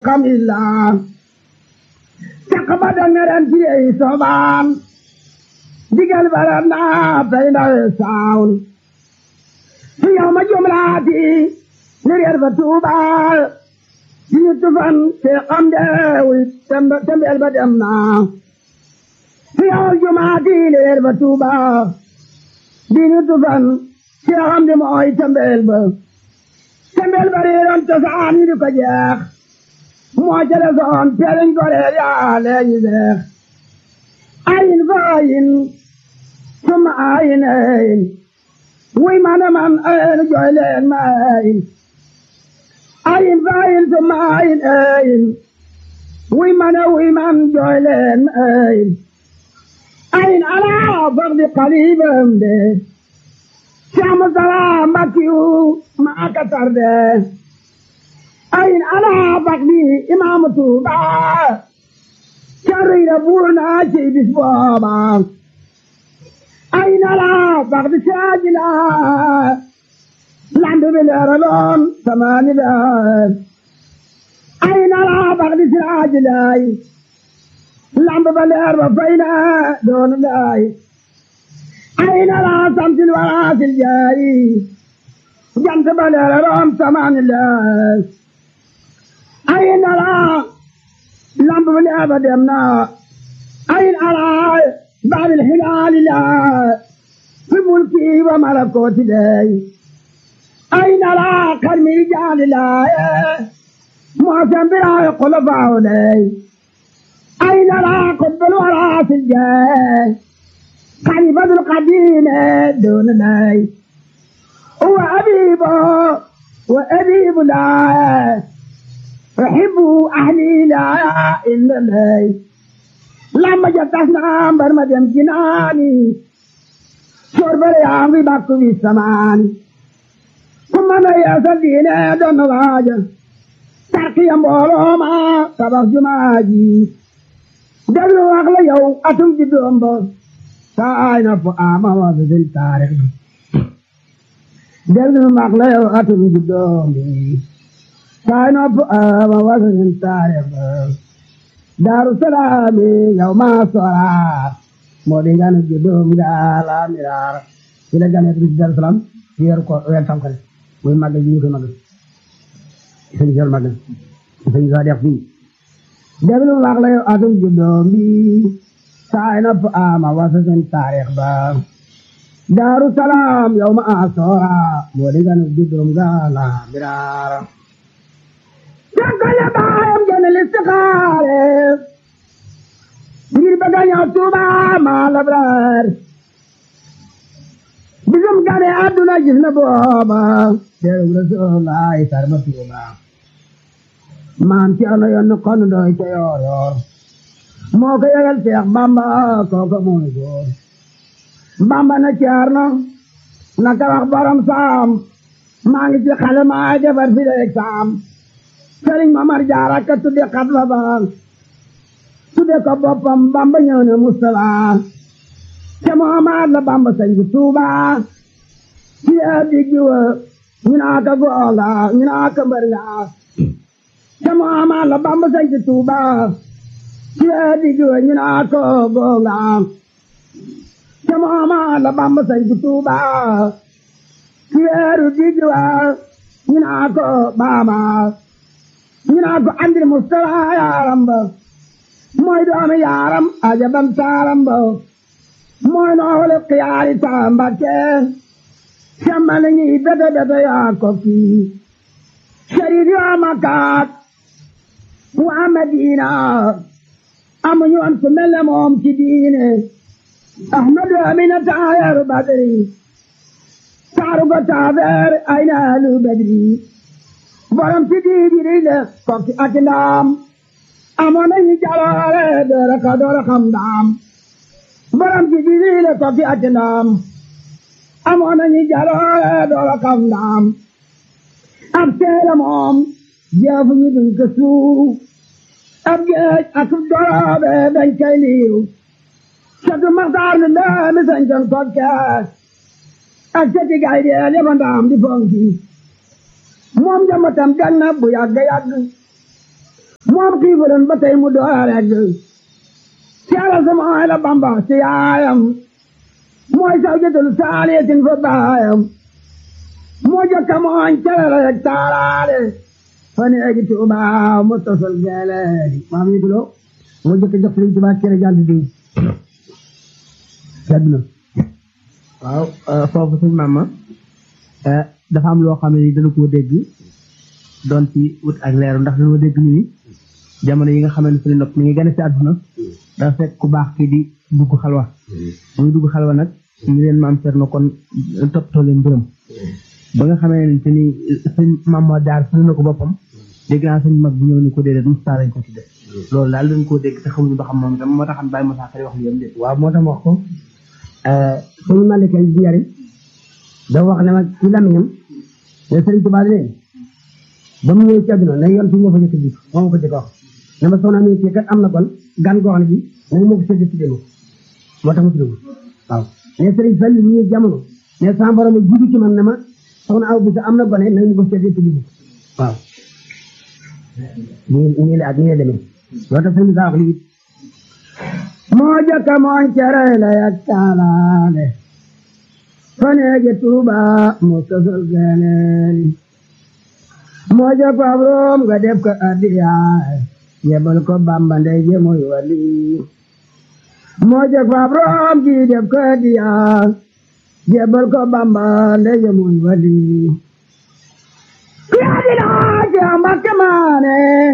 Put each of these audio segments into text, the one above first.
kamilla caq ba dangaren tiyey sobaan digal barat naa pey ndawe saawn fi yow ma jumlaati ni reer ba tuubaal diñu tufan te xam deewi tembeel ba dem naa fi yow jumaati ni reer ba tuubaal diñu tufan te xam de mooy tembeel ba tembeel ba reeroon cosaan yi di ko jeex moo jële soon teeliñ ko reer yaa leeñi deex ayin fa ayin summa ayin ayin wuy man man ayin jooy leen ma ayin ayin fa ayin summa ayin ayin wuy man wuy man jooy leen ma ayin ayin alaa fardi qalibam de Saamu salaam Mbakiyu maa ka tarde ayin alaa fardi imaamu Tuuba carriira buur naa ci bis booba ayin alaa fardi saajila lamb bi leeraloon samaani daal ayin alaa fardi saajilay lamb ba leer ba fay na doon laay ayin alaa samsil waraasil jaayi jant ba leeraloon samaani laay ayin alaa lamb ba leer ba dem na ayin alaa baabil hilaali laa fi mulki wa malakooti day ayin alaa karmi jaali laaye moosen biraaye kolofaawo day ayin alaa qutbul waraasil jaay khalifatul qadiime doon day wa abiibo wa abiibu laaye أحب أهلي لا إلا الله لما جتسنا برما دم جناني شرب ريامي باكو في السمان ثم أنا يا سدينة دون واجه تركي أمبولو ما تبخ جماجي دلو أغلى يو أتم جدوم بو ساينا فؤاما وزل تاريخ دلو أغلى يو أتم جدوم بو sign up uh, wasn't in time. Darussalami yawma sora modi gan judum gala mirar ila gan et dar salam yer ko wel tam kan muy magal ñu ko magal sen jël magal sen ga def fi deblu wax la adum judum bi sign up ama wasn't in tarikh ba Darussalam yawma asora modi gan judum gala mirar Jàngale baayam gën a listixaare ngir bëgg a ñëw Tuuba maa labraar bisum gane àdduna gis na booba teeru Rasulullaay sarma Tuuba maam ci ano yoon kon doy ca yoor yoor moo ko yëgal Seex Bamba kooka mooy góor Bamba na caar na naka wax borom saam maa ngi ci xale maa defar fi leeg saam sëriñ Mamar Jaara ka tudde xatba ba tudde ko boppam Bamba ñëw ne Mustala te Muhammad la Bamba sañ bu Tuuba ci digg wa ñu naa ko goonga ñu naa ko mbër nga te Muhammad la Bamba sañ bu Tuuba ci digg wa ñu naa ko goonga te Muhammad la Bamba sañ bu Tuuba ci digg wa ñu naa ko baama ñu naa ko andil Mustafa yaaram ba mooy doomi yaaram ajabam taaram ba mooy noole xiyaari taamba ke semmale ñi bete bete yaa ko kii sharif yaa makaat waa Madina amuñu woon ku mel ne moom ci diine Ahmadu Amina taayaru Badri taaru ko taafeer ay naalu Badri borom ci diidi la kokki ak ndaam amoon nañu jaloore doora ka doora xam ndaam borom ci diidi la kokki ak ndaam amoon nañu jaloore doora xam ndaam ab teela moom jeefu ñu duñ ko suuf ab géej ak doroobe dañ koy liiw satu maxtaar nu ndaami sañcoon kokke ak seti gay deel yaba ndaam di fonki moom njambatam gan na bu yàgg yàgg moom xiifuloon ba tey mu door rek seera sama ay la bamba ci yaayam mooy saw jëtul saaliyatin fa baayam moo jëkka mooñ calala yeg taalaale fani egi tuuba mu tosal geeleedi maam yi tulo moo jëkka jox sëriñ tuuba cere jàll diw na waaw foofu suñ maama dafa am loo xam ne ni dana koo dégg doon ci wut ak leeru ndax dañoo dégg ñu ni jamono yi nga xam ne suñu nopp mi ngi gën a si àdduna dafa fekk ku baax kii di dugg xalwa muy dugg xalwa nag ñu leen maam Cerno kon toppatoo leen mbërëm ba nga xamee ne te ni sëñ maam moo jaar suñu na ko boppam dégg naa sëñ mag bu ñëw ni ko déedéet Moussa lañ ko tudde loolu daal dañ koo dégg te xamuñu ba xam moom tam moo taxam bàyyi Moussa Kari wax li yam déet waaw moo tax wax ko suñu malika bi yari da wax ne ma ci lamiñam ne sëriñ Tuubaa ne ba mu ñëw ci àdduna na yoon fi moo fa jëkk jiit moo ma ko jëkk wax ne ma soxna mi ci kat am na kon gan goo xam ne bi nañu moo ko sédd tuddee moo tax mu tudd waaw ne sëriñ Fall mu ñëw jamono ne sama borom a jiitu ci man ne ma soxna aw bi sa am na gone nañu ko sédd tuddee waaw nii nii la ak nii la demee loo tax sëriñ saa wax lii moo jëkka mooñ cere la yak taalaale faneege tuuba moo sosol geleeli moo jëkk fabroom nga def ko addiyaay yebal ko bamba ndey je muy wali moo jëkk fabroom ji def ko addiyaay yebal ko bamba ndey je muy wali kiyaadi laaje mbakke maane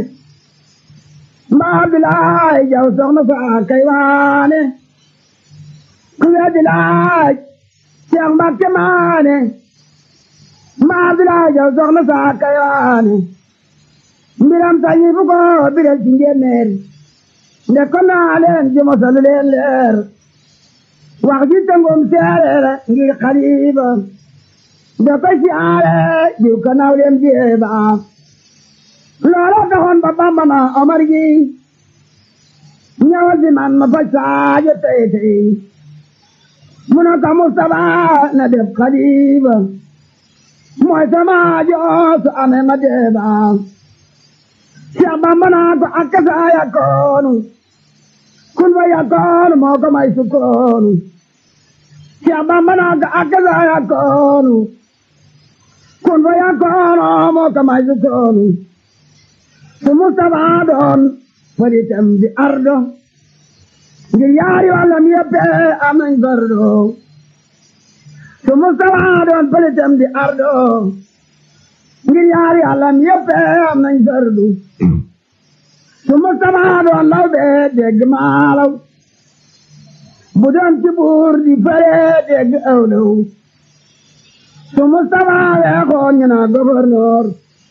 mbaa bilaay jaw soxna saa kay waane ku weddi laaj Seex Mbakke maane mbaa bilaay jaw soxna saa kay waane mbiram sañi fu ko biral ci njéeméer nde ko naa leen ji mosalu leen leer wax ji tëngum seereer ngir xaliba nde ko siyaare jiw ko naw leen jeeba loola taxoon ba Bamba na Omar gi ñëwal si man ma faj saajo tey tey mu ne ko Mustapha na def xalifa mooy sama joosu amee ma deeba Cheikh Bamba naa ko akka saa yakkoonu kun fa yakkoonu moo ko may sukkoonu Cheikh Bamba naa ko akka saa yakkoonu kun fa yakkoonu moo ko may sukkoonu su Mustapha doon faritam di ardo ngir yaari wàllam yëpp am nañ fardo su Mustapha doon faritam di ardo ngir yaari wàllam yëpp am nañ fardu su Mustapha doon law bee dégg maalaw bu doon ci buur di fare dégg awlaw su Mustapha weexoon ñu naa gouverneur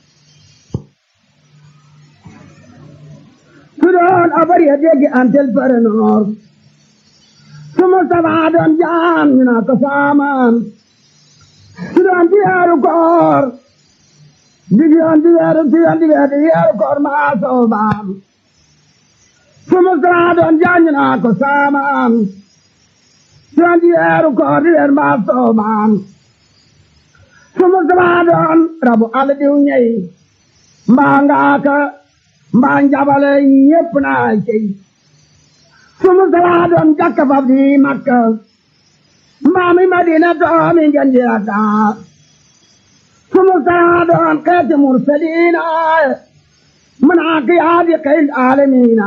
su doon abar ya dégg antel parenoor su Mustapha doon jaam ñu naa ko saamaan su doon di weeru koor di yoon di weeru di yoon di weeru di weeru koor maa soobaam su Mustapha doon jaam ñu naa ko saamaan su doon di weeru koor di weeru maa soobaam su Mustapha doon rabu àll diw ñey mbaa ngaaka mbaa njabale ñépp naa cey su Mustapha doon jakka fab di Makka mbaa mi Madina doomi ngeen di Dakar su Mustapha doon xeeti mursaliina manaak yaa di xeyl aalamiina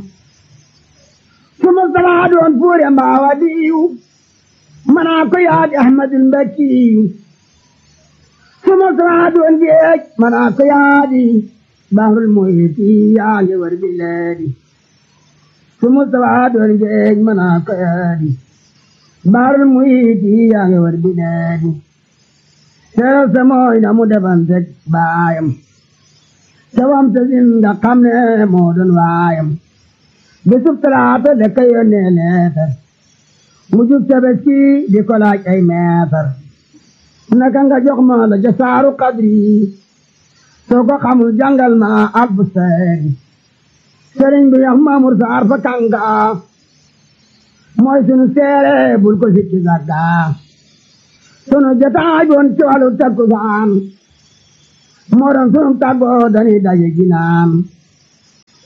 su Mustapha doon fuure mbaa wadiyu manaak yaa di Ahmadul Mbakkiyu su Mustapha doon géej manaak yaa di bahrul muhiti yaa ngi war bileedi su Mustapha doon géej manaa ko yaadi bahrul muhiti yaa ngi war bileedi seeral sa mooy na mu defantek baayam sawam sa zinda xam ne moo doon waayam bisub talaata de ka yónnee leetar mu jub tabaski di ko laaj ay meetar naka nga jox ma la jasaaru qadri soo ko xamul jàngal ma alfu seeri sëriñ bi yax maamur saar fa kanga mooy sunu seere bul ko sikki sagga sunu jotaay boon ci wàllu takkusaan moo doon sunu tàggoo dañuy daje ginaan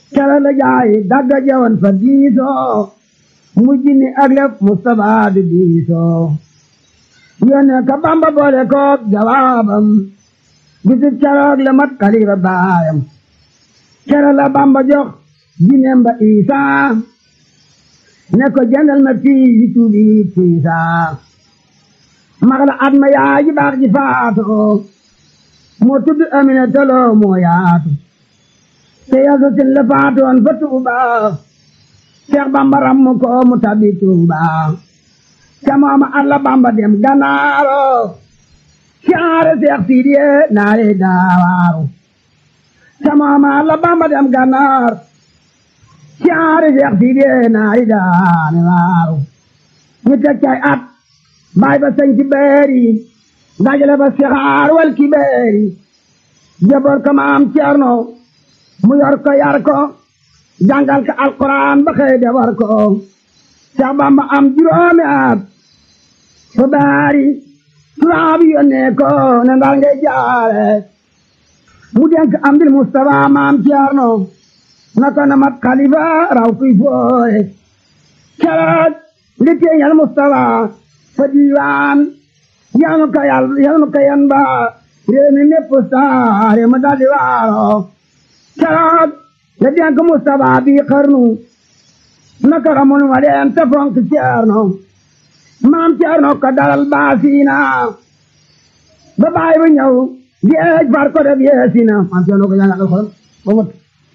kere la jaay dagga jewoon fa diisoo mujj ni ak lef Mustafa di diisoo yónnee ka Bamba boole koog jawaabam bisib keroog la mat xalifa baayam kere la Bamba jox jineem ba Isaa ne ko jëndal ma fii yi tuubi tiisaa mag la at ma yaay ji baax ji faatoo moo tudd Amina toloo moo yaatu te yaso sin la faatoon fa Tuuba Seex Bamba ram ko mu tabi Tuuba ca mooma alla Bamba dem Ganaaro caare Seex Sidiye naare daawaaru ca mooma alla Bamba dem Ganaar caare Seex Sidiye naare daane waaru ñu teg cay at baay ba sañ ci beeri dajale ba sixaar wal ki beeri jaboor ko maam Ceerno mu yor ko yar ko jàngal ko alquran ba xëy defar ko Seex Bamba am juróomi at fa baari tubaab yónnee ko ne ndar ngay jaare mu denk am dil Mustafa maam Ceerno na ko na mat xalifa raw kuy fooye keroog li teeñal Mustafa fa diiwaan yanu ka yal yanu ka yan ba réew mi mépp saare ma daldi waaro keroog la denk Mustafa bi xarnu naka xamul ma leen te fonk Ceerno maam Ceerno ko dalal baasiina ba baay ba ñëw géej far ko def yeesina maam Ceerno ko jàngal alxuraan ba mot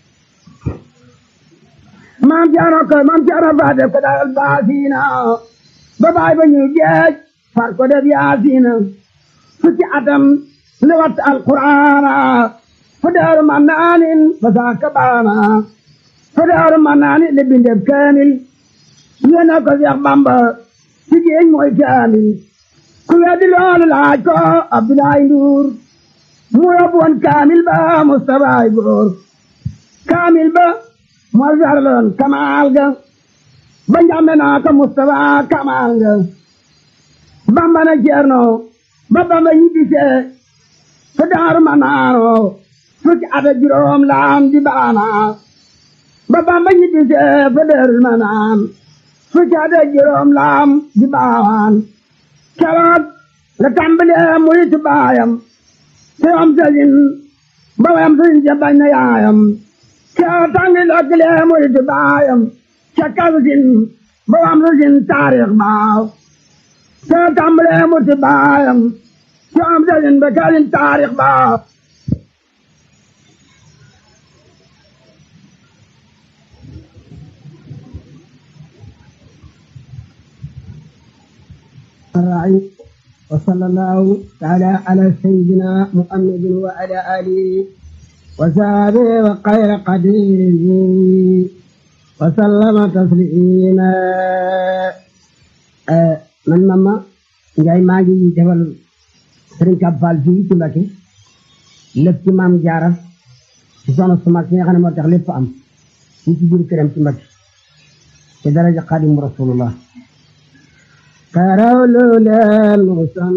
maam Ceerno ko maam Ceerno fa def ko dalal baasiina ba baay ba ñëw géej far ko def yaasiina fukki atam li wat alquraana fa daaru ma naanin fa saaka baana fa daaru ma naani li bindeb kaamil yéena ko Seex Bamba ci géej mooy kaamil ku weddi loolu laaj ko Abdoulaye Ndour mu yóbbu woon kaamil ba Mustafa ay góor kaamil ba moo sarloon kamaal ga ba njàmbe naa ko Mustafa kamaal ga Bamba na Ceerno ba Bamba ñibbisee fa daaru ma naano fukki at ak juróom laam di baana ba Bamba ñibbisee fa daaru ma naan fukki at ak juróom laam di baawaan keroog la tàmbalee muritu baayam te am sëriñ ba wayam sëriñ ja bañ na yaayam keroog tàngi lokkilee muritu baayam ca kalsin ba wayam sëriñ taarix baaw te tàmbalee muritu baayam te am sëriñ ba kalsin taarix baaw الراعي وصلى الله تعالى على سيدنا محمد وعلى آله وصحبه وخير قديره وسلم تسليما man mama Njaay maa ngi defal Sëriñ Kab Fall fii ci Mbakke lépp ci maam Jaara ci soxna su mag si nga xam ne moo tax lépp am fii ci biir këram ci Mbakke ci daraja Xaadimu Rasulullah karaw lu leen